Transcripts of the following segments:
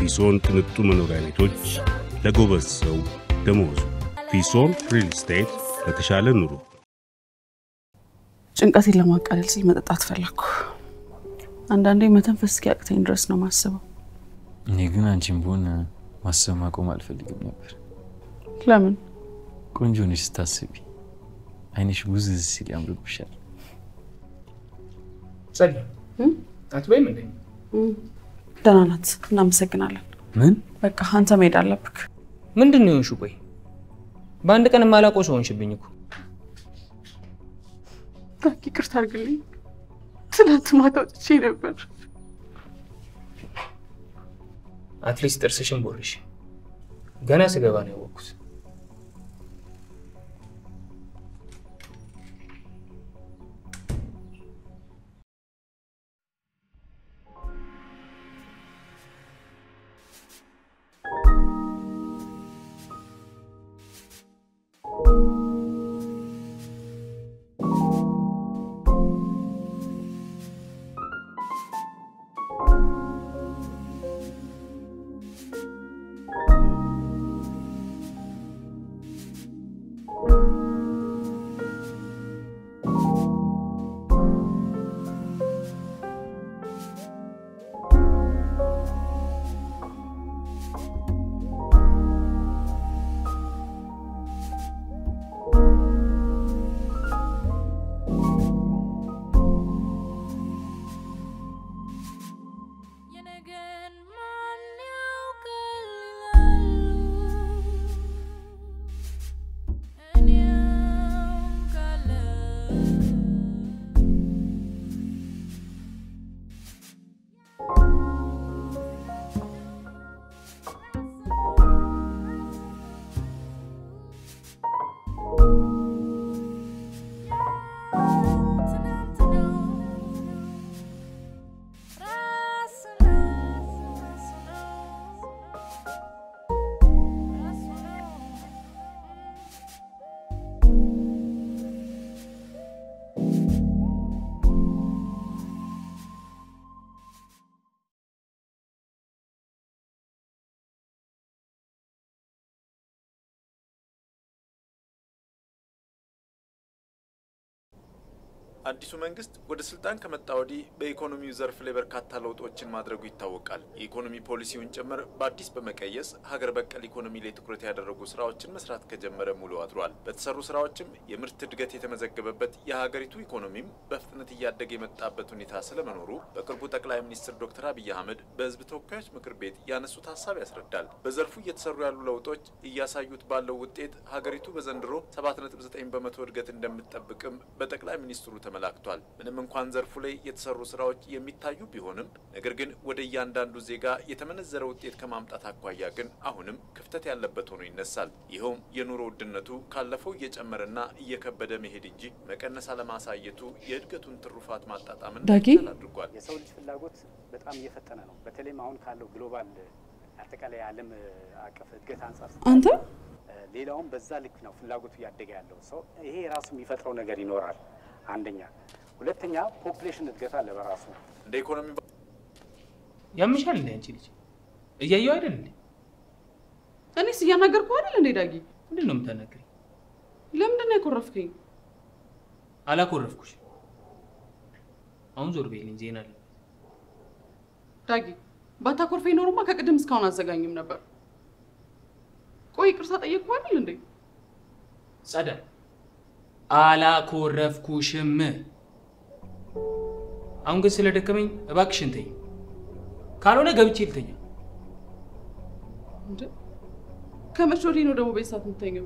ፊሶን ቅንጡ መኖሪያ ቤቶች ለጎበዝ ሰው ደመወዙ። ፊሶን ሪል ስቴት ለተሻለ ኑሮ። ጭንቀቴን ለማቃለል ሲል መጠጣት ፈለግኩ። አንዳንዴ መተንፈስ እስኪያቅተኝ ድረስ ነው ማስበው። እኔ ግን አንቺን ብሆን ማሰብ ማቆም አልፈልግም ነበር። ለምን? ቆንጆ ነሽ ስታስቢ፣ አይንሽ ጉዝዝ ሲል ያምርብሻል። ጸድ አትበይም እንዴ? ደህና ናት። እናመሰግናለን። ምን በቃ አንተ መሄድ አለብክ። ምንድን ነው የሆንሽው? ቆይ በአንድ ቀን የማላውቀው ሰው ሆንሽብኝ እኮ። ዳጊ ይቅርታ አድርግልኝ። ትናንት ማታ ወጥቼ ነበር። አትሊስት ጥርስሽን ቦርሽ። ገና ስገባ ነው ያወቅኩት። የነገን ማን ያውቃል ይላሉ። እኔ አውቃለሁ። ትናንት ነው ራስ ነው ራስ ነው ራስ ነው አዲሱ መንግስት ወደ ስልጣን ከመጣ ወዲህ በኢኮኖሚው ዘርፍ ላይ በርካታ ለውጦችን ማድረጉ ይታወቃል። የኢኮኖሚ ፖሊሲውን ጭምር በአዲስ በመቀየስ ሀገር በቀል ኢኮኖሚ ላይ ትኩረት ያደረጉ ስራዎችን መስራት ከጀመረ ሙሉ አድሯል። በተሰሩ ስራዎችም የምርት እድገት የተመዘገበበት የሀገሪቱ ኢኮኖሚም በፍጥነት እያደገ የመጣበት ሁኔታ ስለመኖሩ በቅርቡ ጠቅላይ ሚኒስትር ዶክተር አብይ አህመድ በህዝብ ተወካዮች ምክር ቤት ያነሱት ሀሳብ ያስረዳል። በዘርፉ እየተሰሩ ያሉ ለውጦች እያሳዩት ባለው ውጤት ሀገሪቱ በዘንድሮ 7.9 በመቶ እድገት እንደምትጠብቅም በጠቅላይ ሚኒስትሩ ተመላክቷል። ምንም እንኳን ዘርፉ ላይ የተሰሩ ስራዎች የሚታዩ ቢሆንም ነገር ግን ወደ እያንዳንዱ ዜጋ የተመነዘረ ውጤት ከማምጣት አኳያ ግን አሁንም ክፍተት ያለበት ሆኖ ይነሳል። ይኸውም የኑሮ ውድነቱ ካለፈው እየጨመረና እየከበደ መሄድ እንጂ መቀነስ አለማሳየቱ የእድገቱን ትሩፋት ማጣጣምን ዳጊ? እንዳይቻል አድርጓል። የሰው ልጅ ፍላጎት በጣም እየፈጠነ ነው። በተለይም አሁን ካለው ግሎባል አጠቃላይ የዓለም አቀፍ እድገት አንጻር አንተ እ፣ ሌላውም በዛ ልክ ነው ፍላጎቱ እያደገ ያለው ሰው ይሄ ራሱ የሚፈጥረው ነገር ይኖራል። አንደኛ፣ ሁለተኛ ፖፑሌሽን እድገት አለ በራሱ እንደ ኢኮኖሚ ያምሻል እንደ አንቺ ልጅ እያየው አይደል እንዴ? እኔስ እያናገርኩ አይደል እንዴ? ዳጊ ምንድን ነው የምታናግሪኝ? ለምንድን ነው የኮረፍከኝ? አላኮረፍኩሽ። አሁን ዞር በይልኝ፣ ዜና አለ። ዳጊ ባታኮርፈኝ ኖሮማ ከቅድም እስካሁን አዘጋኝም ነበር። ቆይ ይቅርታ ጠየቅኩ አይደል እንዴ? ጸዳ አላኮረፍኩሽም። አሁን ግን ስለደከመኝ እባክሽን ተይ፣ ካልሆነ ገብቼ ልተኛ። እንዴ ከመቼ ወዲህ ነው ደግሞ ቤት ሰዓት የምተኘው?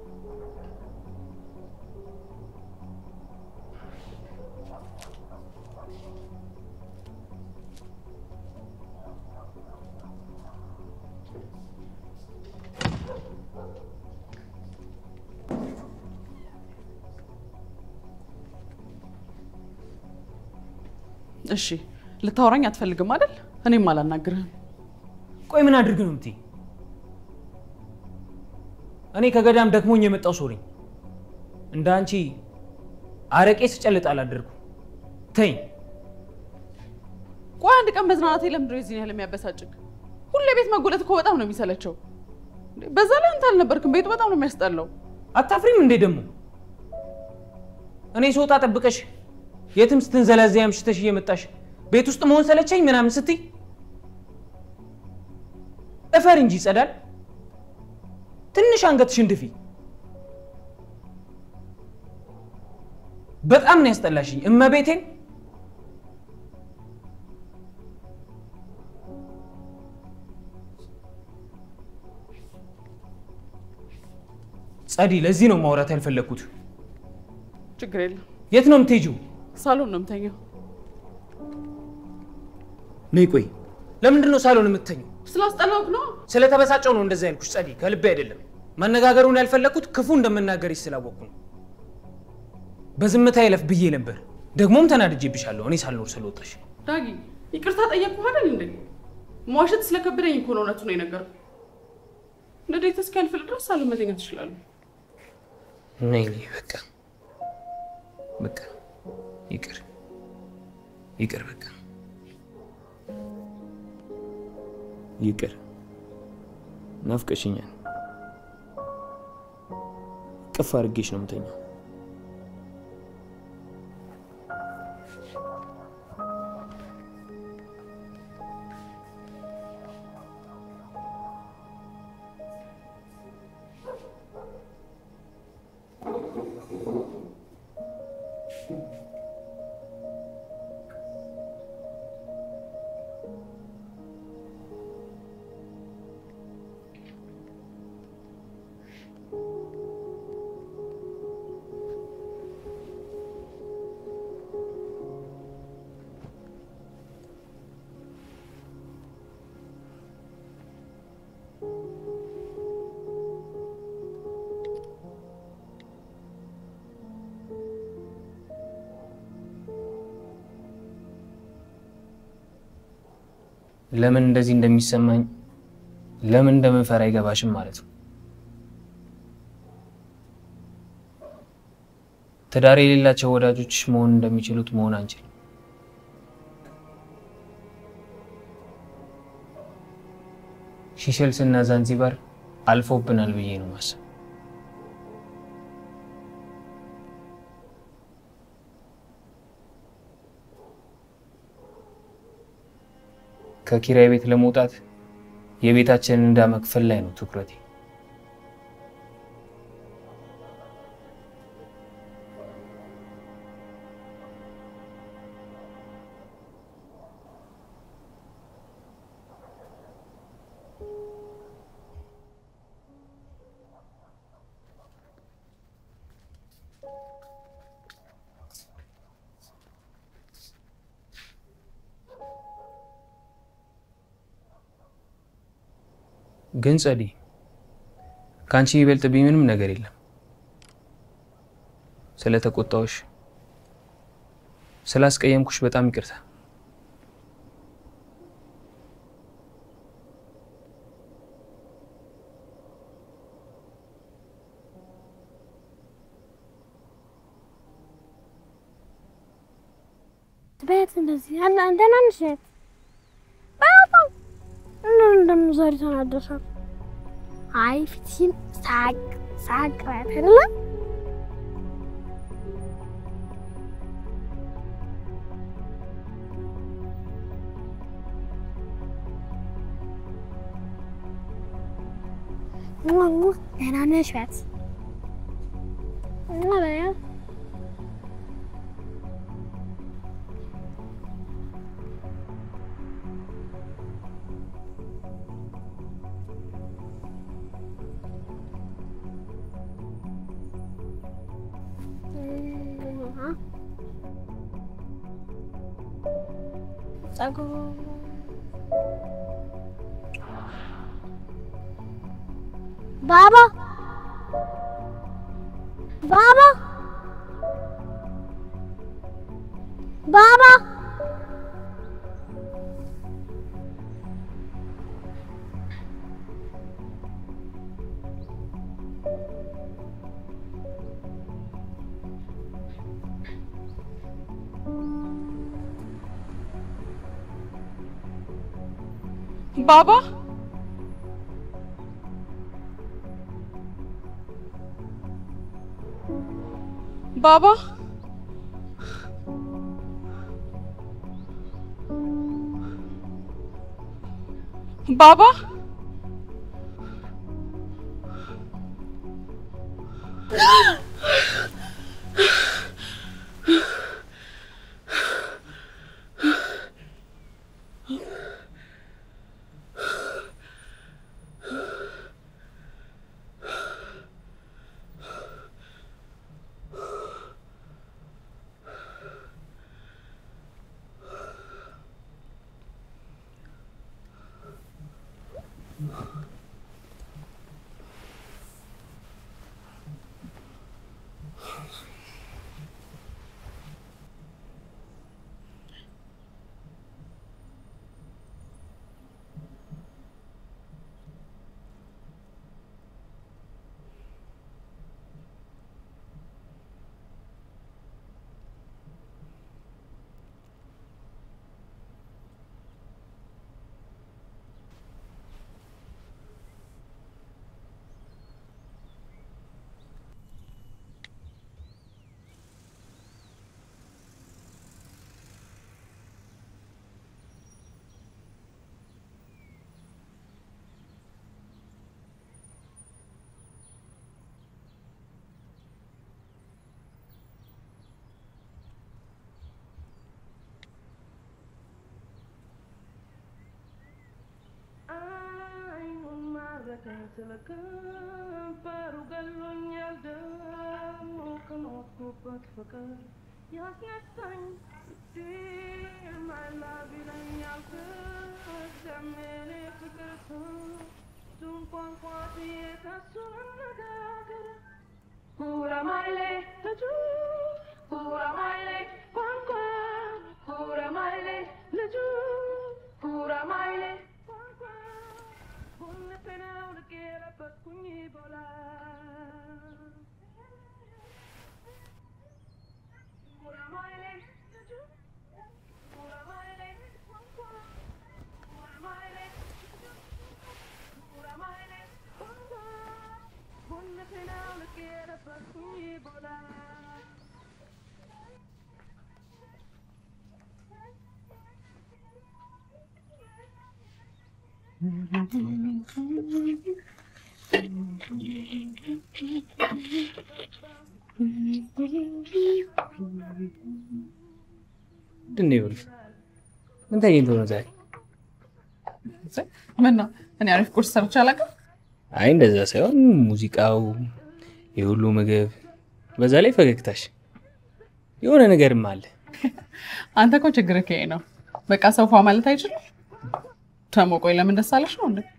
እሺ ልታወራኝ አትፈልግም አይደል? እኔም አላናግርህም። ቆይ ምን አድርግ ነው የምትይ? እኔ ከገዳም ደክሞኝ የመጣው ሰው ነኝ። እንደ አንቺ አረቄ ስጨልጥ አላደርኩም። ተይኝ። ቆይ አንድ ቀን መዝናናቴ ለምንድን ነው የዚህን ያህል የሚያበሳጭግ? ሁሌ ቤት መጎለት እኮ በጣም ነው የሚሰለቸው። እንዴ፣ በዛ ላይ አንተ አልነበርክም። ቤቱ በጣም ነው የሚያስጠላው። አታፍሪም እንዴ ደግሞ? እኔ ስወጣ ጠብቀሽ የትም ስትንዘላዘይ አምሽተሽ እየመጣሽ ቤት ውስጥ መሆን ሰለቸኝ ምናምን ስትይ እፈር እንጂ ይጸዳል። ትንሽ አንገትሽን ድፊ። በጣም ነው ያስጠላሽኝ እመቤቴን። ጸዲ፣ ለዚህ ነው ማውራት ያልፈለግኩት። ችግር የለም። የት ነው የምትሄጂው? ሳሎን ነው የምተኛው። ነይ ቆይ። ለምንድን ነው ሳሎን የምትተኘው? ስላስጠላሁት ነው። ስለተበሳጨው ነው እንደዛ ያልኩሽ ጸዲ፣ ከልቤ አይደለም። መነጋገሩን ያልፈለግኩት ክፉ እንደምናገርሽ ስላወቅኩ ነው። በዝምታ ይለፍ ብዬ ነበር። ደግሞም ተናድጄብሻለሁ እኔ ሳልኖር ስለወጣሽ። ዳጊ ይቅርታ ጠየቅኩህ አይደል እንዴ? መዋሸት ስለከበደኝ እኮ ነው እውነቱን ነው የነገርኩህ። ንዴት እስኪያልፍል ድረስ ሳሎን መተኛት ትችላለህ። ነይ ነይ፣ በቃ በቃ ይቅር ይቅር፣ በቃ ይቅር። ናፍቀሽኛል። ቅፍ አድርጌሽ ነው የምተኛው። ለምን እንደዚህ እንደሚሰማኝ ለምን እንደምፈራ አይገባሽም ማለት ነው። ትዳር የሌላቸው ወዳጆችሽ መሆን እንደሚችሉት መሆን አንችልም። ሺሸልስ እና ዛንዚባር አልፎብናል ብዬ ነው ማሰብ። ከኪራይ ቤት ለመውጣት የቤታችንን ዕዳ መክፈል ላይ ነው ትኩረቴ። ግን ጸዲ፣ ከአንቺ የሚበልጥብኝ ምንም ነገር የለም። ስለተቆጣሁሽ፣ ስላስቀየምኩሽ በጣም ይቅርታ። በት እንደዚህ አና እንደና ነሽት በጣም እንደምን እንደምን ዛሬ ተናደሻል። አይ ፊትሽን ሳቅ ሳቅ ባት አይደለ ዋው ደህና ነሽ በት እና በያ ጸጉር ባባ ባባ ባባ ባባ ባባ ባባ አይኑን ማረከኝ ስለ ከንፈሩ ገሎኛል ደግሞ ከኖርኩበት ፍቅር ያስነሳኝ ማላብ ይለኛል ከዘመኔ ፍቅር እሱን ቋንቋ ብዬ ከሱ መነጋገር ሁረማይሌ ልጁ ሁረማይሌ ቋንቋ ሁረማይሌ ልጁ ሁረማይሌ ቋንቋ ሁለተናው ልቄረበትኩኝ ቦላ ሁረማይሌ ልጁ ሁረማይሌ ቋንቋ ሁረማይሌ ሁረማይሌ ቋንቋ ሁለተናው ልቄረበትኩኝ ቦላ ምንድን ነው ይኸውልህ፣ ምን ተገኝቶ ነው ዛሬ? ምን ነው እኔ አሪፍ ቁርስ ሰርቼ አላውቅም። አይ እንደዛ ሳይሆን ሙዚቃው፣ የሁሉ ምግብ፣ በዛ ላይ ፈገግታሽ፣ የሆነ ነገርም አለ። አንተ እኮ ችግር ከይ ነው። በቃ ሰውፋ ማለት አይችልም። ደግሞ ቆይ ለምን ደስ አለሽ ነው እንዴ?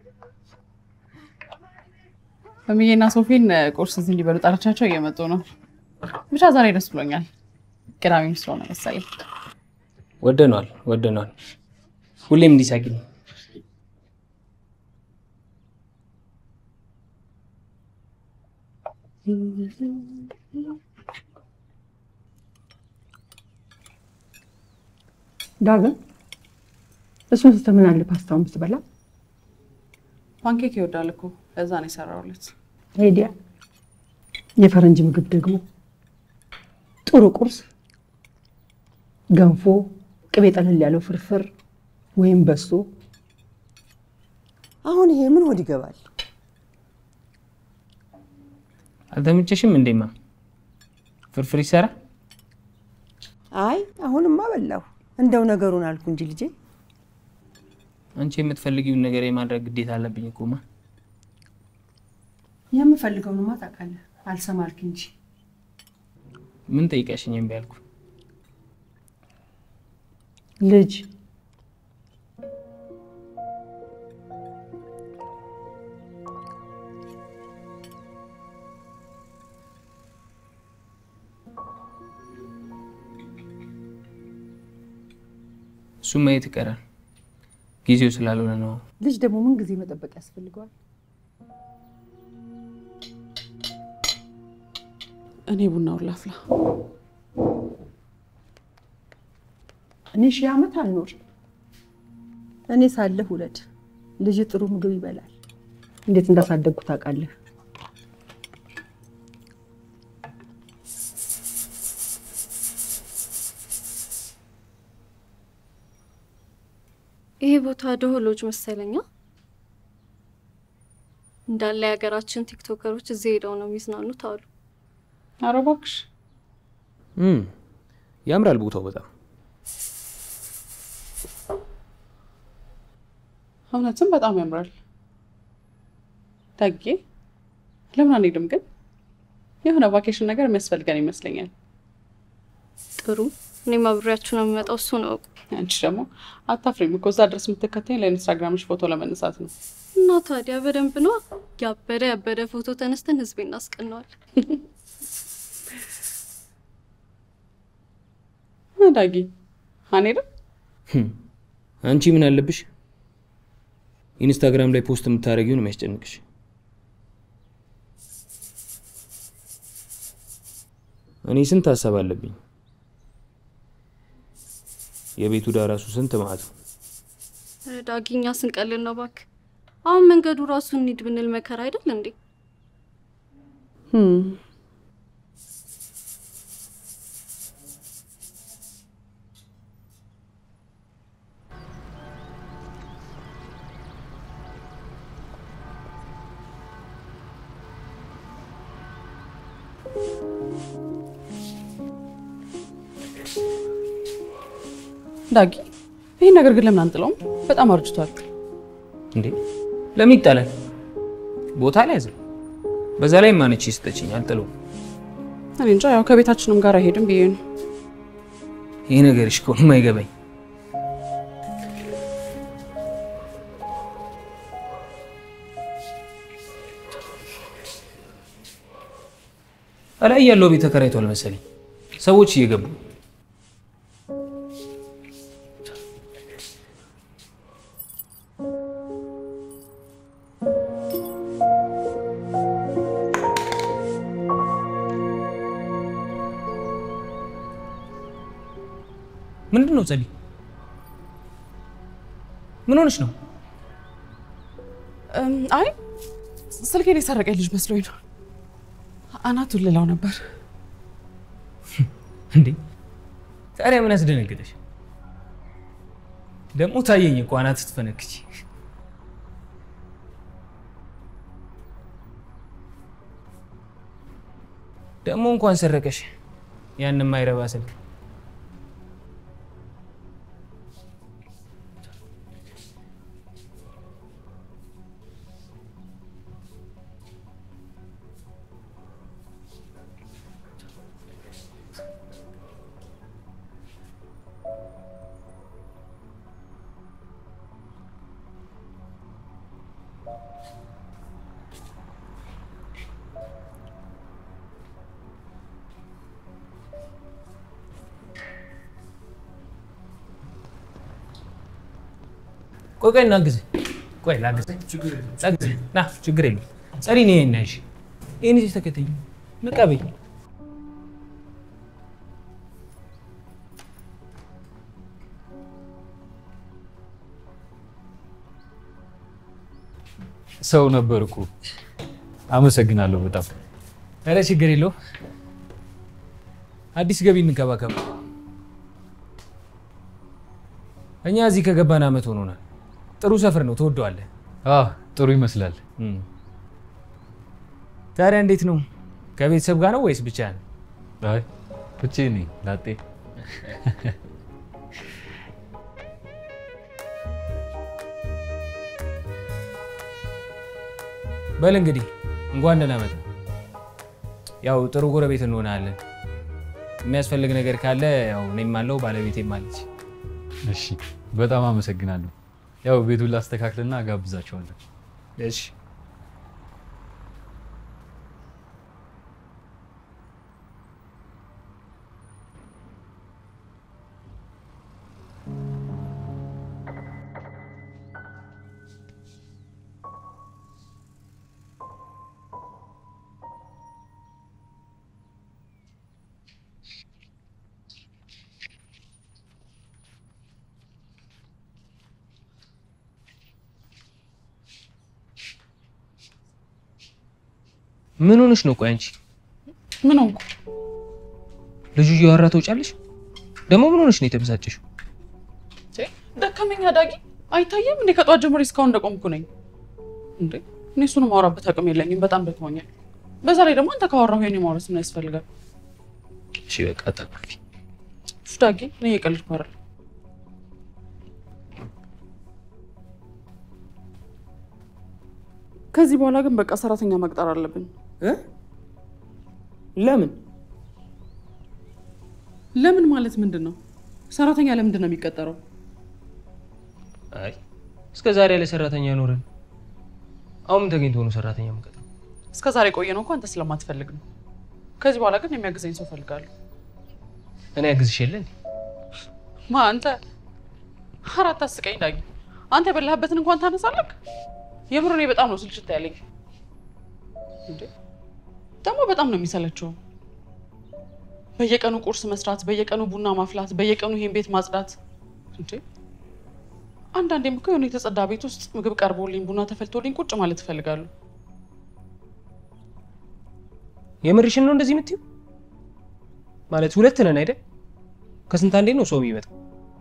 እምዬና ሶፊን ቁርስ እዚህ እንዲበሉ ጠርቻቸው እየመጡ ነው። ብቻ ዛሬ ደስ ብሎኛል። ቅዳሜም ስለሆነ መሰለኝ። ወደኗል ወደኗል። ሁሌም እንዲሳቂ ነው። ዳግም እሱን ስትል ምን አለ ፓስታውን ብትበላ። ፓንኬክ ይወዳል እኮ ለዛ ነው የሰራሁለት። ሄዲያ የፈረንጅ ምግብ ደግሞ ጥሩ ቁርስ፣ ገንፎ፣ ቅቤ ጠለል ያለው ፍርፍር ወይም በሶ። አሁን ይሄ ምን ሆድ ይገባል? አልተመቸሽም እንዴማ? ፍርፍር ይሰራ። አይ አሁንማ በላሁ። እንደው ነገሩን አልኩ እንጂ ልጄ። አንቺ የምትፈልጊውን ነገር የማድረግ ግዴታ አለብኝ እኮማ። የምፈልገውንማ ታውቃለህ። አልሰማልክ እንጂ ምን ጠይቀሽኝ እምቢ አልኩ? ልጅ እሱም ማየት ይቀራል። ጊዜው ስላልሆነ ነው። ልጅ ደግሞ ምን ጊዜ መጠበቅ ያስፈልገዋል? እኔ ቡናውን ላፍላ። እኔ ሺህ ዓመት አልኖር። እኔ ሳለሁ ውለድ። ልጅ ጥሩ ምግብ ይበላል። እንዴት እንዳሳደግኩ ታውቃለህ? ይሄ ቦታ ደሆሎች መሰለኛ። እንዳለ የሀገራችን ቲክቶከሮች እዚህ ሄደው ነው የሚዝናኑት አሉ። ኧረ እባክሽ እም፣ ያምራል ቦታው በጣም እውነትም በጣም ያምራል። ዳጌ ለምን አንሄድም ግን? የሆነ ቫኬሽን ነገር የሚያስፈልገን ይመስለኛል። ጥሩ፣ እኔም አብሬያችሁ ነው የሚመጣው። እሱ ነው አንቺ ደግሞ አታፍሪም እኮ እዛ ድረስ የምትከተኝ ለኢንስታግራምሽ ፎቶ ለመነሳት ነው። እና ታዲያ በደንብ ነው ያበደ ያበደ ፎቶ ተነስተን ህዝቤ እናስቀነዋል። ዳጊ አንሄድም? ህም፣ አንቺ ምን አለብሽ? ኢንስታግራም ላይ ፖስት የምታደርጊው ነው የሚያስጨንቅሽ። እኔ ስንት ሀሳብ አለብኝ። የቤቱ ዕዳ ራሱ ስንት ማለት ነው። ኧረ ዳጊኛ ስንቀልል ነው እባክህ። አሁን መንገዱ ራሱ እንሂድ ብንል መከራ አይደል እንዴ? ዳጊ ይህ ነገር ግን ለምን አንጥለውም? በጣም አርጅቷል። እንዴ ለምን ይጣላል? ቦታ ላይ ያዘ። በዛ ላይ ማነች ስጠችኝ አልጥለውም። እኔ እንጃ ያው ከቤታችንም ጋር አይሄድም ብዬ ነው። ይህ ነገርሽ ከሆነ አይገባኝ። እላይ ያለው ቤት ተከራይቷል መሰለኝ። ሰዎች እየገቡ ምንድን ነው ጸሊ? ምን ሆነሽ ነው? እም፣ አይ ስልኬን የሰረቀኝ ልጅ መስሎኝ ነው። አናቱን ልላው ነበር። እንዴ ታዲያ ምን ያስደነገጠሽ? ደግሞ ታየኝ እኮ አናት ስትፈነክች። ደግሞ እንኳን ሰረቀሽ ያን የማይረባ ስልክ። ቆይ ቆይ እናግዝ። ቆይ ላግዝ። ላግዝ። ና ችግር የለም። ጸሪ ነው ይሄን ያልሽ። ይሄን ይዘሽ ተከተኝ። ነቃ በይ። ሰው ነበር እኮ። አመሰግናለሁ በጣም። ኧረ ችግር የለው። አዲስ ገቢ እንከባከብ። እኛ እዚህ ከገባን አመት ሆኖናል። ጥሩ ሰፈር ነው፣ ትወደዋለህ። አዎ ጥሩ ይመስላል። ታዲያ እንዴት ነው? ከቤተሰብ ጋር ነው ወይስ ብቻህን? አይ ብቻዬን ነኝ ላጤ። በል እንግዲህ እንኳን ደህና መጣ። ያው ጥሩ ጎረቤት እንሆናለን። የሚያስፈልግ ነገር ካለ ያው እኔም አለው ባለቤቴም አለች። እሺ በጣም አመሰግናለሁ። ያው ቤቱን ላስተካክልና ጋብዛቸዋለሁ። እሺ ምን ሆነሽ ነው? ቆይ አንቺ ምን ሆንኩ? ልጁ እያወራ ተውጫለሽ? ደግሞ ምን ሆነሽ ነው የተበሳጨሽው? ደከመኛ ዳጊ። አይታየም እንዴ? ከጧት ጀምሮ እስካሁን እንደቆምኩ ነኝ እንዴ? እኔ እሱን ማውራበት አቅም የለኝም። በጣም ደክሞኛል። በዛ ላይ ደግሞ አንተ ካወራሁ የኔ ማውራት ምን ያስፈልጋል? እሺ በቃ አታኩርፊ። እሱ ዳጊ፣ እኔ እየቀለድኩ አይደል። ከዚህ በኋላ ግን በቃ ሰራተኛ መቅጠር አለብን። እ? ለምን ለምን ማለት ምንድን ነው? ሰራተኛ ለምንድን ነው የሚቀጠረው? አይ እስከ ዛሬ ያለ ሰራተኛ ኖረን አሁን ምን ተገኝቶ ነው ሰራተኛ መቀጠር? እስከ ዛሬ ቆየ ነው እኮ አንተ ስለማትፈልግ ነው። ከዚህ በኋላ ግን የሚያግዘኝ ሰው ፈልጋለሁ። እኔ ያግዝሽ የለ እንዴ? ማ አንተ? አራት አስቀኝ ዳጊ፣ አንተ የበላህበትን እንኳን ታነሳለህ። የምር እኔ በጣም ነው ስልችት ያለኝ። እንዴ ደግሞ በጣም ነው የሚሰለቸው። በየቀኑ ቁርስ መስራት፣ በየቀኑ ቡና ማፍላት፣ በየቀኑ ይሄን ቤት ማጽዳት። እንዴ አንዳንዴም እኮ የሆነ የተጸዳ ቤት ውስጥ ምግብ ቀርቦልኝ ቡና ተፈልቶልኝ ቁጭ ማለት እፈልጋለሁ። የምርሽን ነው እንደዚህ የምትይው? ማለት ሁለት ነን አይደል? ከስንት አንዴ ነው ሰው የሚመጣው።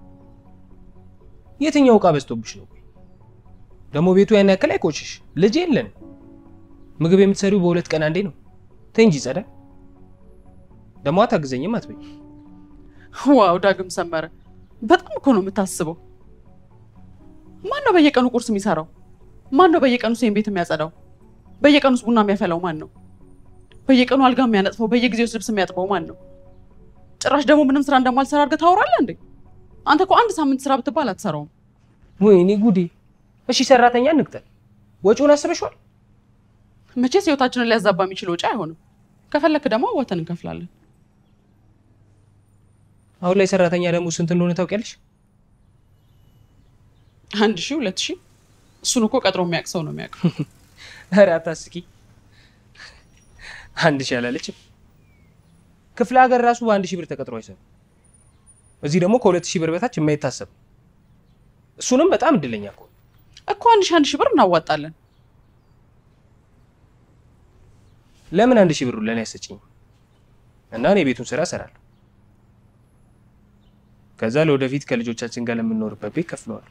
የትኛው እቃ በዝቶብሽ ነው? ቆይ ደግሞ ቤቱ ያን ያክል አይቆሽሽ። ልጅ የለን። ምግብ የምትሰሪው በሁለት ቀን አንዴ ነው። ተይ እንጂ ጸዳ። ደግሞ አታግዘኝም አትበይ። ዋው ዳግም ሰመረ፣ በጣም እኮ ነው የምታስበው። ማን ነው በየቀኑ ቁርስ የሚሰራው? ማን ነው በየቀኑ ሴን ቤት የሚያጸዳው? በየቀኑስ ቡና የሚያፈላው ማን ነው? በየቀኑ አልጋ የሚያነጥፈው፣ በየጊዜው ልብስ የሚያጥበው ማን ነው? ጭራሽ ደግሞ ምንም ስራ እንደማልሰራ አድርገህ ታወራለህ እንዴ? አንተ እኮ አንድ ሳምንት ስራ ብትባል አትሰራውም። ወይኔ ጉዴ! እሺ ሰራተኛ እንቅጠር። ወጪውን አስበሽዋል? መቼስ ህይወታችንን ሊያዛባ የሚችል ወጪ አይሆንም። ከፈለክ ደግሞ አዋተን እንከፍላለን። አሁን ላይ ሰራተኛ ደግሞ ስንት እንደሆነ ታውቂያለሽ? አንድ ሺህ ሁለት ሺህ እሱን እኮ ቀጥሮ የሚያውቅ ሰው ነው የሚያውቀው። ኧረ አታስቂ። አንድ ሺህ አላለችም። ክፍለ ሀገር ራሱ በአንድ ሺህ ብር ተቀጥሮ አይሰሩም። እዚህ ደግሞ ከሁለት ሺህ ብር በታች የማይታሰብ እሱንም በጣም እድለኛ እኮ እኮ አንድ ሺህ አንድ ሺህ ብር እናዋጣለን። ለምን አንድ ሺህ ብሩን ለእኔ አሰጭኝ እና እኔ የቤቱን ስራ እሰራለሁ። ከዛ ለወደፊት ከልጆቻችን ጋር ለምንኖርበት ቤት ከፍለዋል።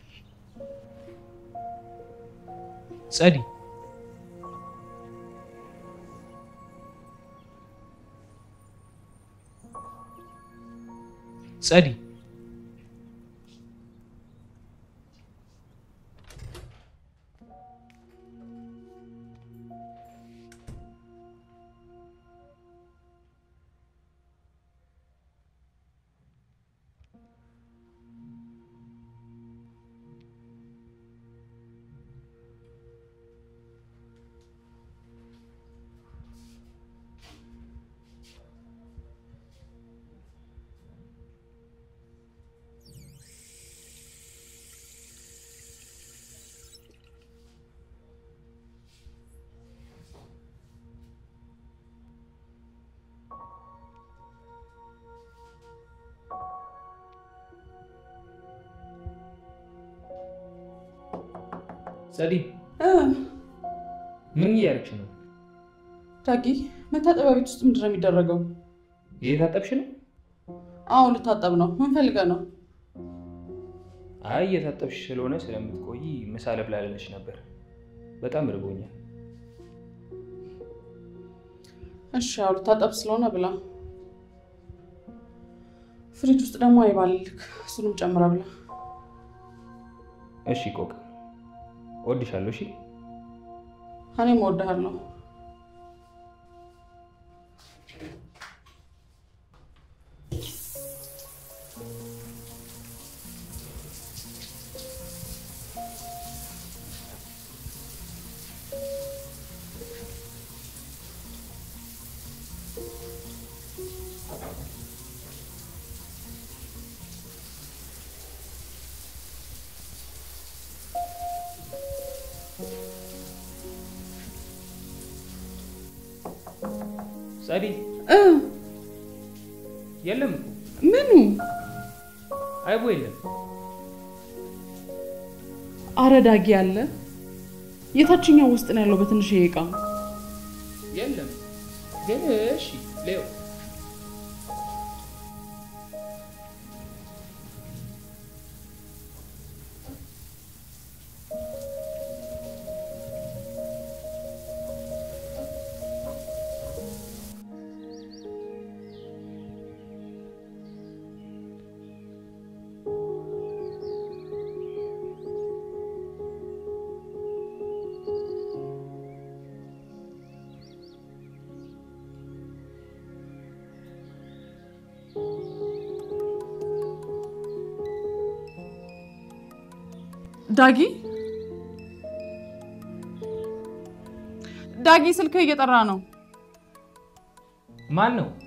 ጸዲ ጸዲ ጸዲ ምን እያደረግሽ ነው? ዳጊ መታጠቢያ ቤት ውስጥ ምንድን ነው የሚደረገው? እየታጠብሽ ነው? አዎ ልታጠብ ነው። ምን ፈልገህ ነው? አይ እየታጠብሽ ስለሆነ ስለምትቆይ ምሳ ልብላ ልልሽ ነበር። በጣም ርቦኛል። እሺ ያው ልታጠብ ስለሆነ ብላ። ፍሪጅ ውስጥ ደግሞ አይባልልክ፣ እሱንም ጨምረህ ብላ። እሺ ቆቅ እወድሻለሁ። እሺ እኔም እወድሃለሁ። ጸዲ የለም እኮ ምኑ? አይቦ የለም። አረ ዳጊ አለ። የታችኛው ውስጥ ነው ያለው በትንሽ እቃ። የለም ግን እሺ ሌው ዳጊ ዳጊ፣ ስልክህ እየጠራ ነው። ማን ነው?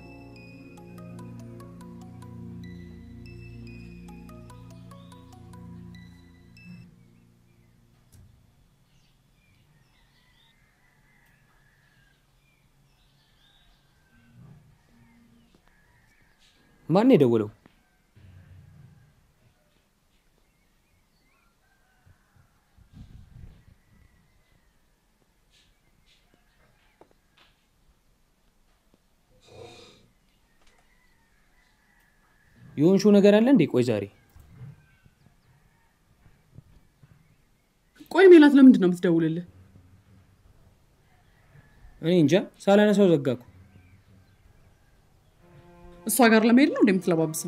ማን ነው የደወለው? የሆንሽው ነገር አለ እንዴ? ቆይ ዛሬ ቆይ ሜላት፣ ለምንድን ነው የምትደውልልህ? እኔ እንጃ ሳላነሳው ዘጋኩ። እሷ ጋር ለመሄድ ነው እንደምትለባብሰው?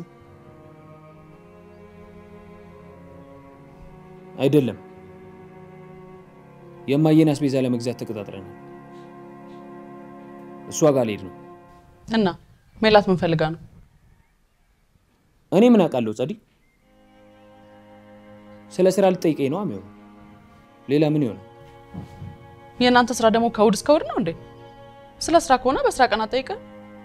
አይደለም የማየን አስቤዛ ለመግዛት ተቀጣጥረናል። እሷ ጋር ልሄድ ነው። እና ሜላት ምን ፈልጋ ነው? እኔ ምን አውቃለሁ? ጸዲ ስለ ስራ ልጠይቀኝ ነው የሚሆነው። ሌላ ምን ይሆናል? የእናንተ ስራ ደግሞ ከእሑድ እስከ እሑድ ነው እንዴ? ስለ ስራ ከሆነ በስራ ቀን አትጠይቅም?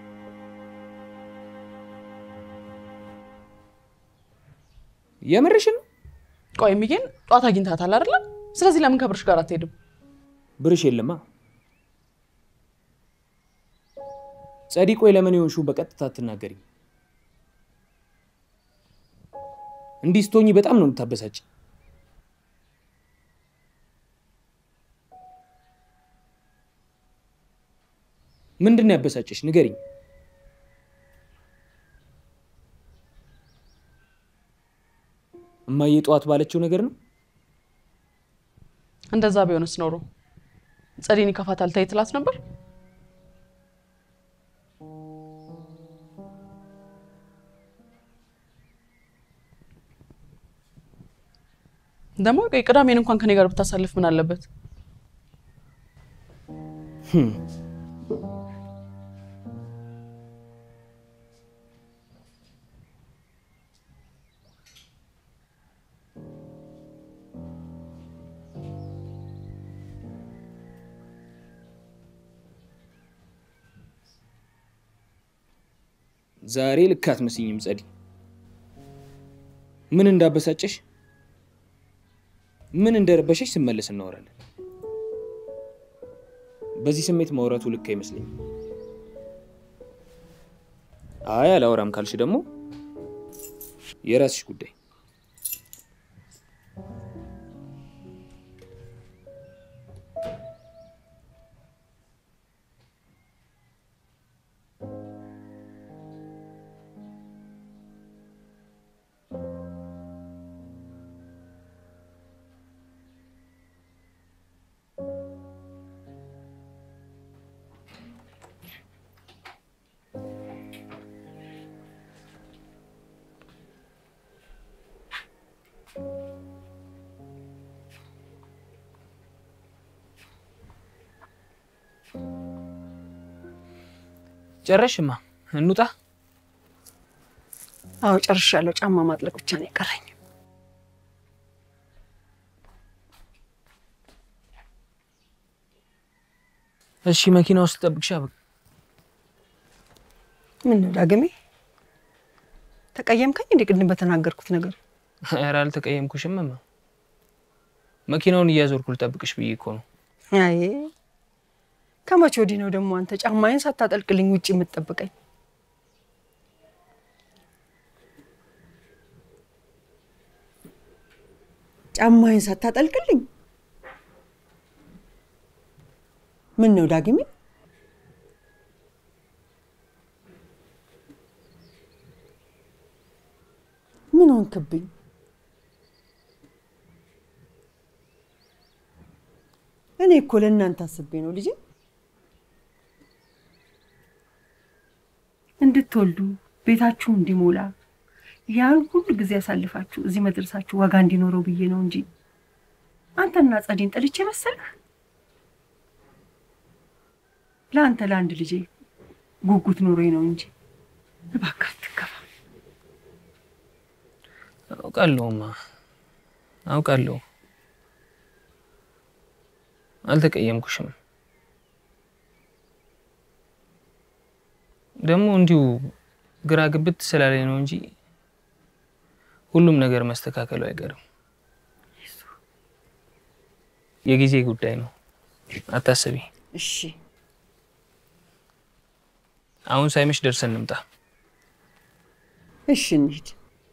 የምርሽን ነው? ቆይ ሚጌን ጧት አግኝታታል አይደለ? ስለዚህ ለምን ከብርሽ ጋር አትሄድም? ብርሽ የለማ። ጸዲ፣ ቆይ ለምን የሆንሽው በቀጥታ አትናገሪም? እንዲህ ስትሆኚ በጣም ነው የምታበሳጭ። ምንድን ነው ያበሳጨሽ? ንገሪኝ። እማዬ ጠዋት ባለችው ነገር ነው። እንደዛ ቢሆንስ ኖሮ ጸዴን ይከፋታል ተይ ትላት ነበር። ደግሞ ቆይ ቅዳሜን እንኳን ከኔ ጋር ብታሳልፍ ምን አለበት? ዛሬ ልክ አትመስኝም ጸዲ። ምን እንዳበሳጨሽ ምን እንደረበሸሽ ስመለስ እናወራለን። በዚህ ስሜት ማውራቱ ልክ አይመስለኝም። አይ አላወራም ካልሽ ደግሞ የራስሽ ጉዳይ። ጨረሽማ? እንውጣ። አዎ ጨርሻለሁ። ጫማ ማጥለቅ ብቻ ነው የቀረኝ። እሺ መኪና ውስጥ ጠብቅሻ። በቃ ምን ነው ዳግሜ ተቀየምከኝ እንዴ? ቅድም በተናገርኩት ነገር ኧረ አልተቀየምኩሽም እማ። መኪናውን እያዞርኩ ልጠብቅሽ ብዬ እኮ ነው። አይ ከመቼ ወዲህ ነው ደግሞ አንተ ጫማዬን ሳታጠልቅልኝ ውጭ የምትጠብቀኝ? ጫማዬን ሳታጠልቅልኝ? ምን ነው ዳግሜ? ምን ሆንክብኝ? እኔ እኮ ለእናንተ አስቤ ነው ልጄ እንድትወልዱ ቤታችሁ እንዲሞላ ያን ሁሉ ጊዜ ያሳልፋችሁ እዚህ መድረሳችሁ ዋጋ እንዲኖረው ብዬ ነው እንጂ አንተና ጸዴን ጠልቼ መሰለህ? ለአንተ ለአንድ ልጄ ጉጉት ኖሮኝ ነው እንጂ እባክህ አትከፋ። አውቃለሁማ አውቃለሁ። አልተቀየምኩሽም። ደግሞ እንዲሁ ግራ ግብት ስላለኝ ነው እንጂ ሁሉም ነገር መስተካከሉ አይቀርም። የጊዜ ጉዳይ ነው፣ አታስቢ። እሺ አሁን ሳይመሽ ደርሰን እንምጣ። እሺ እንሂድ።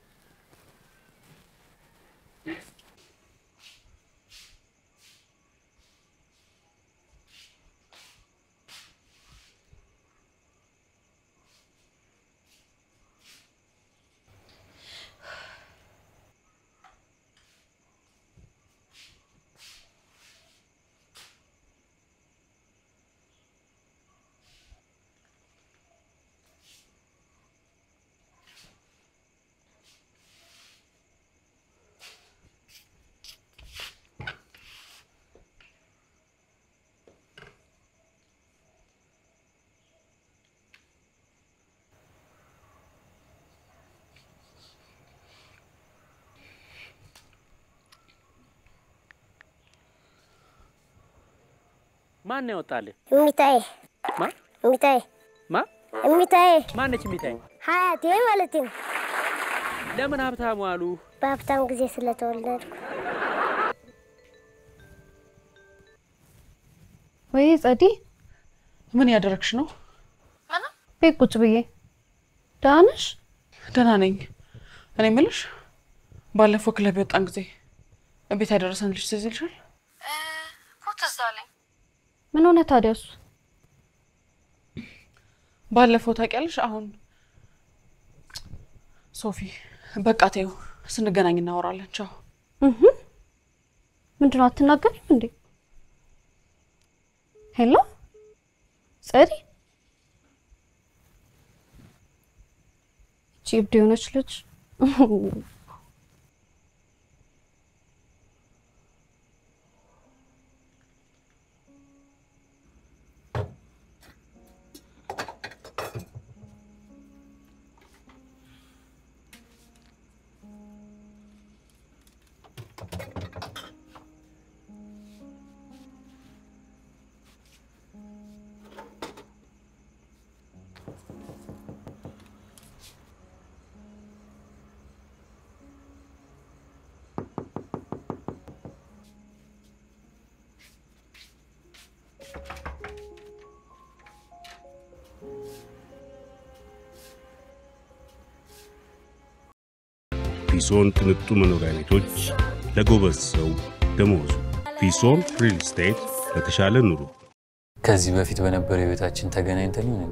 ማን ነው ያወጣልህ? እሚታዬ ማ እሚታዬ ማ እሚታዬ ማነች የሚታይ? ሀያቴ ማለት ነው። ለምን ሀብታሙ አሉ? በሀብታም ጊዜ ስለተወለድኩ ወይ ጸዲ፣ ምን ያደረግሽ ነው? ቤት ቁጭ ብዬ። ደህና ነሽ? ደህና ነኝ። እኔ የምልሽ ባለፈው ክለብ የወጣን ጊዜ ቤት ያደረሰን ልጅ ትዝ ይልሻል? እኮ ትዝ አለኝ። ምን ሆነ ታዲያ እሱ? ባለፈው ታውቂያለሽ። አሁን ሶፊ በቃ ተይው፣ ስንገናኝ እናወራለን። ቻው። እህ ምንድነው አትናገሪም እንዴ? ሄሎ ጸዲ፣ እቺ እብድ የሆነች ልጅ ፊሶን ቅንጡ መኖሪያ ቤቶች ለጎበዝ ሰው ደመወዙ። ፊሶን ሪል ስቴት ለተሻለ ኑሮ። ከዚህ በፊት በነበረው ህይወታችን ተገናኝተን ይሆን እንዴ?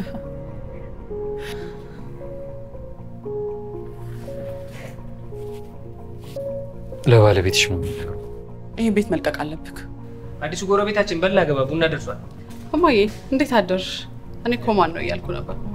ለባለቤትሽ ነው የሚነግረው። ይህን ቤት መልቀቅ አለብክ። አዲሱ ጎረቤታችን በላ ገባ ቡና ደርሷል። እማዬ እንዴት አደርሽ? እኔ እኮ ማን ነው እያልኩ ነበር።